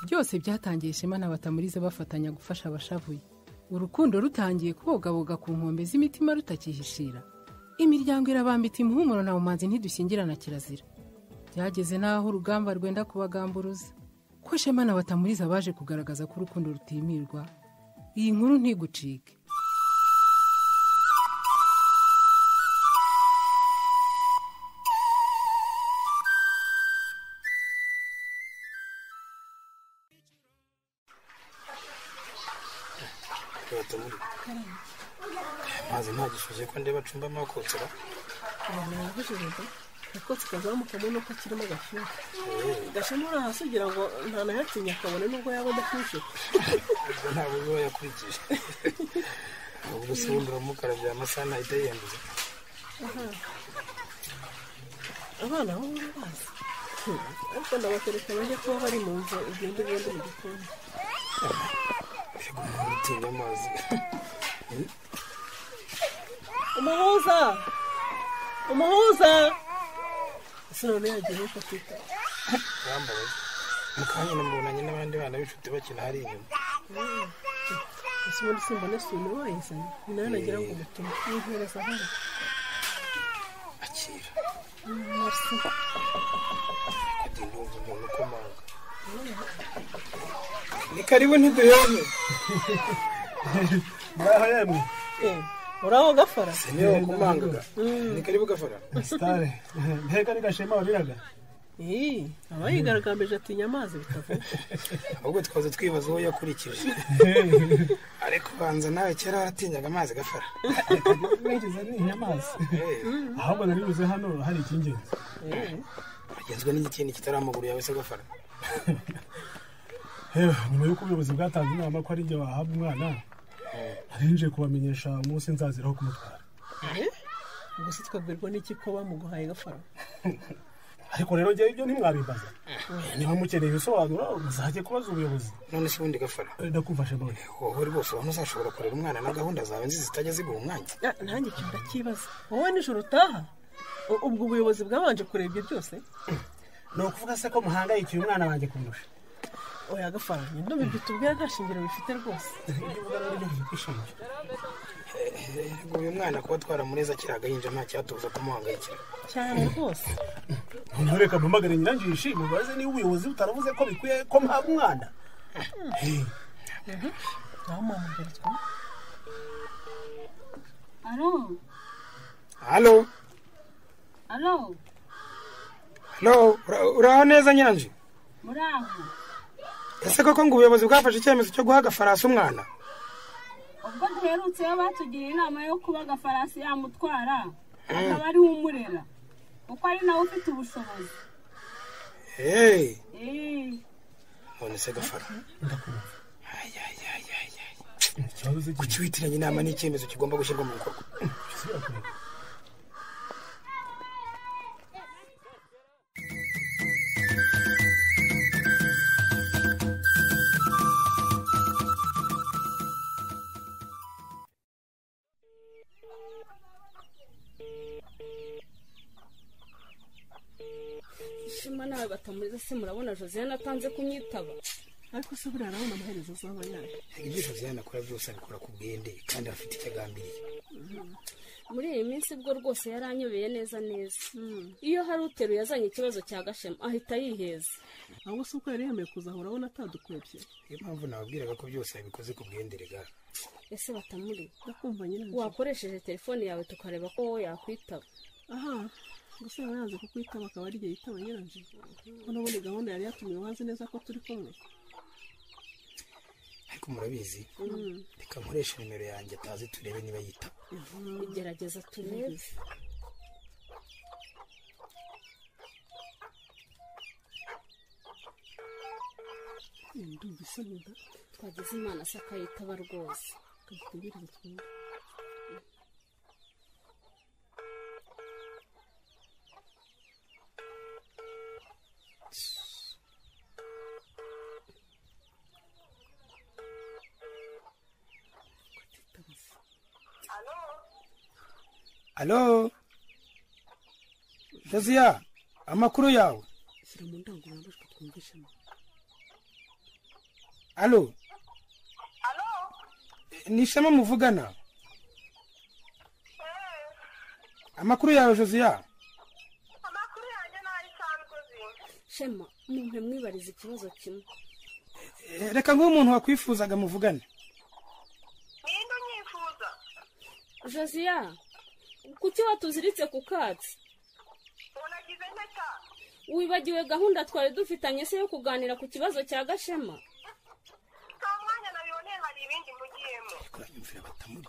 byose byatangiye ishema na batamurize bafatanya gufasha abashavuye urukundo rutangiye kubogaboga ku nkombe z'imitima rutakihishira imiryango irabambita umuhumuro na bumanzi ntidushyingirana kirazira byageze n'aho urugamba rwenda kubagamburuza ko shema na batamuriza baje kugaragaza ko urukundo rutimirwa iyi nkuru ntigucike mazi nta gishuzi ko ndeba acumba amakotsera akotsi kazamuka muri nuko kirimo gashyushyu gashyemura hasi ugira ngo ntanayatinya akabone nubwo yaba adashyushye ubwo ntabwo biba yakurikije ubwo se wundi uramukara bya amasaha nahita yiyanduza abana bo bazi ariko ndabatereka bajya kuba bari mu nzu ugenda ugenda mu gikoni yego umuntu utinya amazi umuhuza umuhuza ese none yagiye nuko atita yambaye mu kanya namubonanye n'abandi bana b'inshuti bakina hari inyuma ese ubundi simbona suni wayizanye ni nawe nagira ngo umutume yihereza hano akira merci kujya intuza umuntu ukomanga ni karibu ntiduheze ngaho yemwe Eh, uraho gafara se niwe wakomangaga ni karibu gafara sitare mbega ni gashema wariraga Eh, aba yigaragambije atinya amazi bitavuga ahubwo twaza twibaza uwo yakurikije ariko ubanza nawe kera waratinyaga amazi gafara nigeze ninya amazi Eh, ahubwo nari buze hano hari icy'ingenzi Eh, agenzwe n'igikindi kitari amaguru yawe se gafara yewe nyuma y'uko ubuyobozi bwatanze inama ko ari igihe wahabwa umwana narinjiye kubamenyesha umunsi nzaziraho kumutwara eh, ubwo se twabwirwa n'iki ko bamuguhaye gafara ariko rero njyewe ibyo ntimwabimbaza niba mukeneye ibisobanuro muzajye kubaza ubuyobozi none se ubundi gafara ndakumfasha nawe wowe uri bose ubona uzashobora kurera umwana na gahunda zawe nzi zitajya ziguha umwanya Ah, nanjye ikintu ndakibaza wowe nijoro utaha U- ubwo ubuyobozi bwabanje kureba ibyo byose ni ukuvuga se ko muhangayikiye umwana wanjye kumurusha oya gafaranye ndumva ibyo tubwira nta shingiro bifite rwose ibyo uvuga rero byo kwishingira yego uyu mwana kuba twaramureza akiri agahinja nta cyatubuza kumuhangayikira cyane rwose noneho reka mpamagare nyiranzu yishimye ubaze niba ubuyobozi butaravuze ko bikwiye ko mpabwa umwana Eh, naho mwamugarizwa Alo, halo alo, halo ura- uraho neza nyanji muri aho. ese koko ngo ubuyobozi bwafashe icyemezo cyo guha gafarasi umwana Ubwo duherutseyo batugiye inama yo kuba agafarasi yamutwara, akaba ari we umurera. Kuko ari nawe ufite ubushobozi. eee Eh, none se gafara ndakumva Ay, ay, ay, ay, ay. ikibazo se kiri witiranya inama ni icyemezo kigomba gushyirwa mu bikorwa ishema nawe batamuriza se murabona josiane atanze kumwitaba ariko se buriya arabona amaherezo azaba yaje ibyo josiane akora byose abikora ku bwende kandi afite icyo agambiriye muri iyi minsi bwo rwose yaranyobeye neza neza iyo hari uteruye azanye ikibazo cya gashema ahita yiheza ahubwo se uko yari yemeye kuza aho urabona atadukwebye niyo mpamvu nababwiraga ko byose yabikoze ku bwende rega ese batamuriza ndakumva nyirabyo wakoresheje telefone yawe tukareba ko wowe yakwitaba aha gusa yaba yanze kukwitaba akaba ari igihe yitaba nyiranje ko n'ubundi gahunda yari yatumye wazi neza ko turi kumwe ariko murabizi reka nkoreshe nimero yanjye atazi turebe niba yitaba igerageza turebe Eh, ndumva isa neza twagize imana se akayitaba rwose tutegereze twumve alo josiya amakuru yawe shyira mu ndangururamajwi twumve ishema alo alo ni ishema muvugana amakuru yawe josiya amakuru yanjye nayo isanzwe uzi shema umuntu amwibariza ikibazo kimwe Eh, reka nguhe umuntu wakwifuzaga muvugane ninde unyifuza josiya kuki watuziritse ku katsi unagize impeta wibagiwe gahunda twari dufitanye se yo kuganira ku kibazo cya gashema nta mwanya nabiboneye hari ibindi mugiyemo kuranyumvira batamuri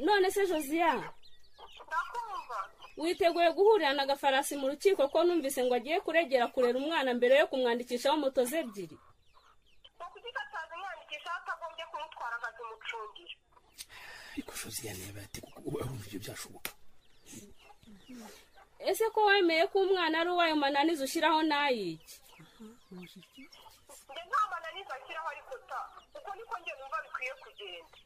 none se josiya ndakumva witeguye guhurira na gafarasi mu rukiko ko numvise ngo agiye kuregera kurera umwana mbere yo kumwandikishaho moto ze ebyiri ni ukugikataza umwandikisha atagombye kumutwara akazimucungira ariko josiya niba yateka uba wumva ibyo byashoboka ese ko wemeye ko umwana ari uwayo mananiza ushyiraho n'ayiki njye nta mananiza akiraho ariko ta uko niko njye numva bikwiye kugenda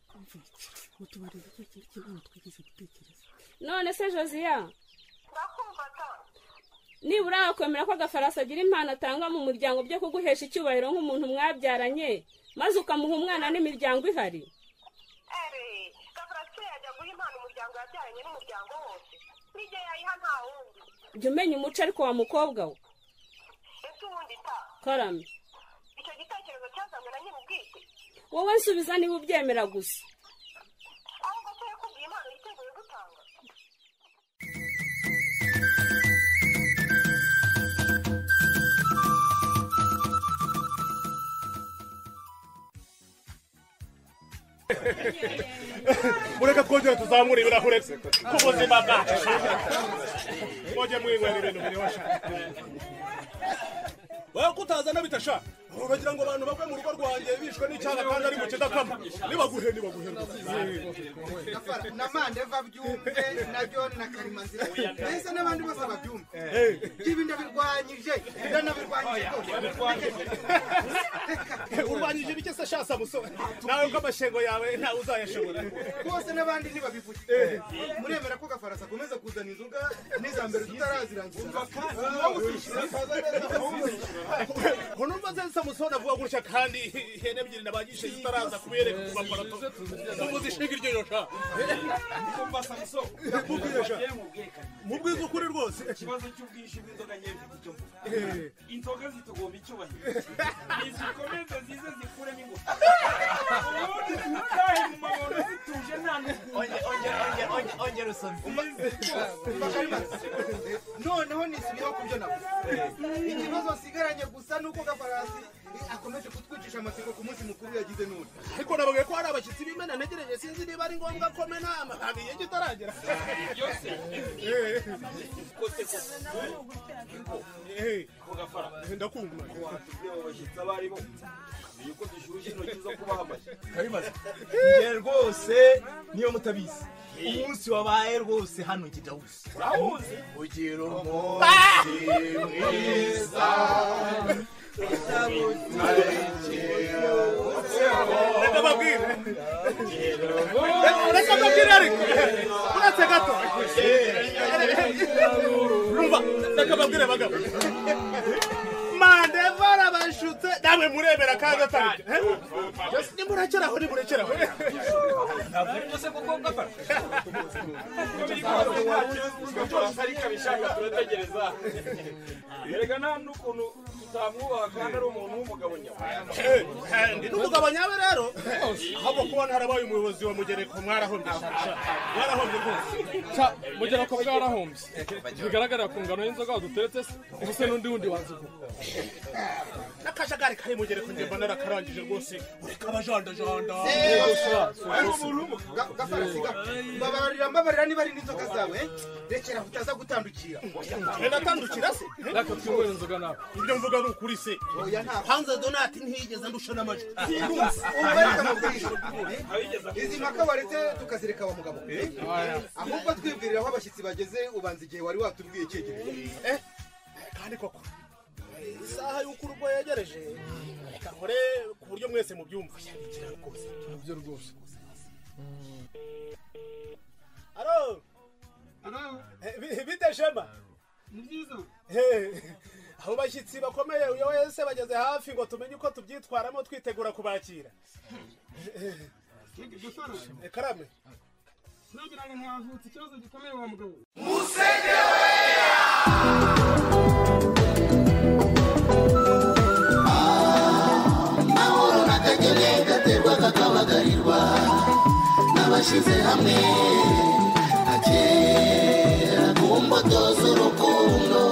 mutubariza icyo kintu cy'imana twigeze gutekereza none se josiya ndakumva ta nibura wakwemera ko agafarasi agira impano atanga mu muryango byo kuguhesha icyubahiro nk'umuntu mwabyaranye maze ukamuha umwana n'imiryango ihari ere gafarasiye yajya guha impano umuryango yabyaranye n'umuryango wose n'igihe yayiha nta wundi jya umenya umuco ariko wa mukobwa we ese uwundi ta karame icyo gitekerezo cyazanywe na nyir'ubwite wowe nsubiza niba ubyemera gusa ahubwo ko yakubwiye impano yiteguye gutanga mureke twongere tuzamure ibirahure ku buzima bwacu mwongere mwinywera ibintu biryoshye wowe ko utazana bitasha uragira ngo abantu bave mu rugo rwanjye bishwe n'icyaha kandi ari mu kidakama nibaguhe nibaguhe na mandeva byumve na john na karimanzira mbese n'abandi bose babyumve ibi ndabirwanyije ndanabirwanyije urwanyije ibike se sha samusoni nawe ko amashengo yawe ntawe uzayashobora rwose n'abandi ntibabivuge muremera ko gafarasi akomeza kuzana inzoga n'iza mbere tutarazirangiza Wowe uzishyura kaza neza, wowe. unumva se samusoni avuga gutya kandi ihene ebyiri nabanyishe zitaraza kubiyereka ku maparato ubu zishinga iryo yosha kumva samusoni mubwiza ukuri rwose ikibazo cy'ubwinshi bw'inzoga nkeya mfite icyo mvuga inzoga zitugomba icyubahiro nizikomeze zize zikuremo ingufu ubundi tutahe mu mabondo zituje nta ongera usome noneho nisubiyeho ku byo navuze ikibazo asigaranye gusa ni uko gafarasi akomeje kutwicisha amatsiko ku munsi mukuru yagize none ariko nababwiye ko hari abashyitsi b'imena ntegereje sinzi niba ari ngombwa ko mena amababi iyo kitaragera byose kote kote Eh, mugafara ndakumva watubwira abo bashyitsi abo ari bo kumenya uko dushyushye intoki zo kubahamashya karimaze njye rwose niyo mutabizi umunsi wabaye rwose hano kijawusi urahuze ugira umunsi mwiza reka babwire Reka- reka babwire ariko uretse gato umva reka babwire bagabo mandeva arabashutse namwe murebera kandi ataribyo eh? byose nimurekera aho nimurekera aho ntabwo ari byo se kuko gafara byose ariko abishaka turategereza erega nta n'ukuntu tutamwubaha kandi ari umuntu w'umugabo nyawe Eh, eh, ndi n'umugabo nyawe rero ahubwo kuba ntarabaye umuyobozi wa mugereko mwarahombye sha. mwarahombye rwose mugera ko bwarahombye bigaragarira ku ngano y'inzoga waduteretse se ubu se n'undi wundi wazigura n'akajagari kari mugereko njye mbona narakarangije rwose ureka abajandajanda gafarasiga mbabarira mbabarira niba ari n'inzoga zawe rekera utaza gutandukira twe natandukira se reka twinywere inzoga nawe ibyo mvuga ni ukuri se oya ntabwo hanze donati ntiyigeze ndusha n'amajwi ubarika amabwiriza izi mpaka waretse tukazireka wa mugabo ahubwo twibwirira aho abashyitsi bageze ubanza igihe wari watubwiye cyegereje Eh, kandi koko eh, isaha y'uko urugo yegereje reka nkore ku buryo mwese mubyumva nibyo rwose aro Eh, bi- bite shema ni byiza Eh, abo bashyitsi bakomeye uyu wese bageze hafi ngo tumenye uko tubyitwaramo twitegura kubakira karame nagira ngo ntavutse ikibazo gikomeye wa mugabo amahoro natagereka aterwa kakabagarirwa n'abashyize hamwe akera ku mbuto z'urukundo